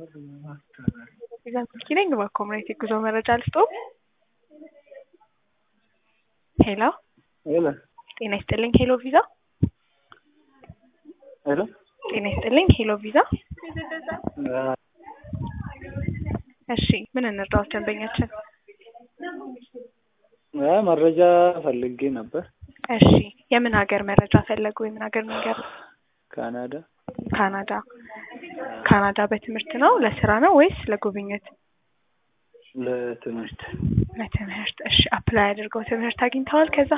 ቪዛ ስልኪ ነኝ። በኮምሬት የጉዞ መረጃ ልስጦ። ሄሎ ሄሎ ጤና ይስጥልኝ። ሄሎ ቪዛ ሄሎ ጤና ይስጥልኝ። ሄሎ ቪዛ እሺ፣ ምን እንርዳዎት ደንበኛችን? አይ መረጃ ፈልጌ ነበር። እሺ፣ የምን ሀገር መረጃ ፈለጉ? የምን ሀገር መንገር? ካናዳ ካናዳ። ካናዳ በትምህርት ነው ለስራ ነው ወይስ ለጉብኝት? ለትምህርት ለትምህርት። እሺ፣ አፕላይ አድርገው ትምህርት አግኝተዋል ከዛ